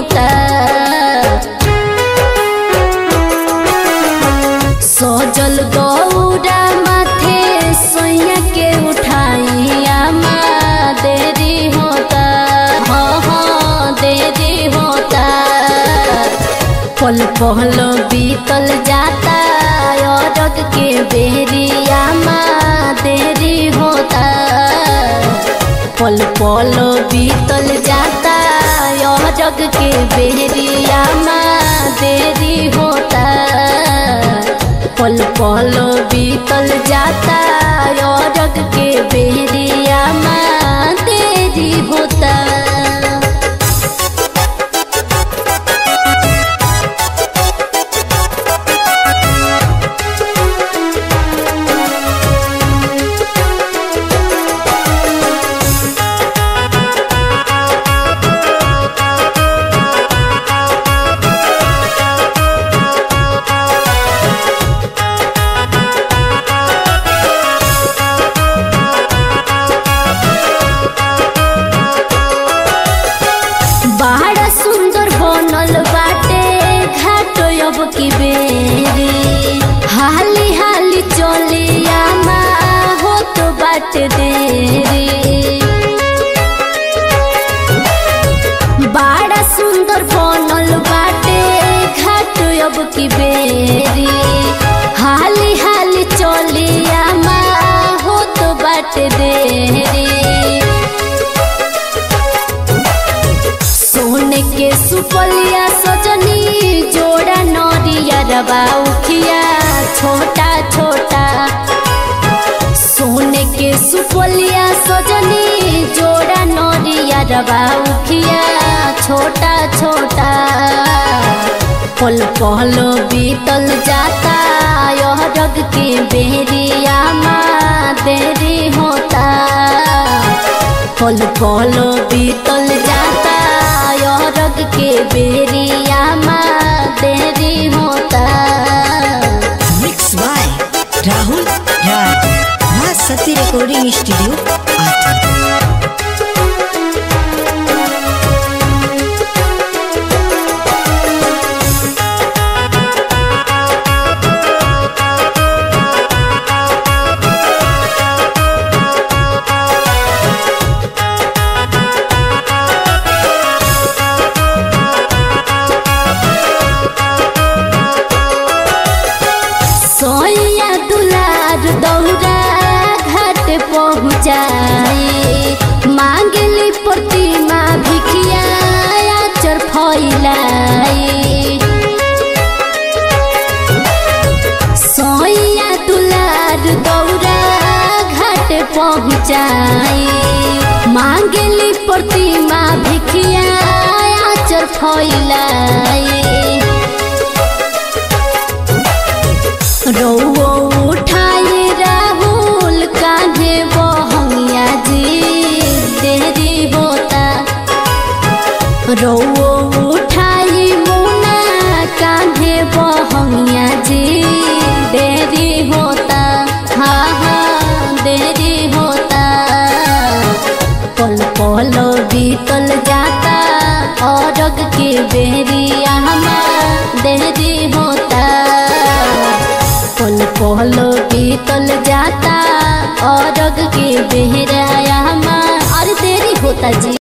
होता सजल गौरा माथे सोया के उठाइया माँ देरी होता हाँ हाँ देरी होता पल पहल बीतल जाता अरग के बेरिया माँ देरी होता पल पल बीतल जाता अरग के बेरिया माँ देरी होता पल पल बीतल जाता अरग के बेरिया माँ देरी होता बड़ा सुंदर बनल बाटे घाट अब की बेरी हाली हाली चलिया माँ हो तो बाटे देरी बड़ा सुंदर बनल बाटे घाट अब की बेरी हाली हाली चलिया माँ हो तो बाटे देरी सोने के सुपलिया सजनी जोड़ा नरिया रबा उखिया छोटा छोटा सोने के सुपलिया सजनी जोड़ा नरिया रबा उखिया छोटा छोटा पल पल बीतल जाता यह रग के बेरिया माँ देरी होता पल पल बीतल जाता अरग के बेरिया माँ देरी होता मिक्स बाय राहुल राय माँ सती रिकॉर्डिंग स्टूडियो आती सोया दुलार दौरा घाट पहुँचाए मांगली प्रतिमा भिखिया चर फैलाई सोया दुलार दौरा घाट पहुँचाए मांगली प्रतिमा भिखिया चर फैलाई रौओ उठाए राहुल कांधे बहंगिया जी देरी होता रौओ उठाए मुना कांधे बहंगिया जी देरी होता हाँ हाँ देरी होता पल पल बीतल जाता अरग के बेरिया हमार देरी होता पल पल बीतल जाता अरग के बेहराया हमार अरे देरी होता जी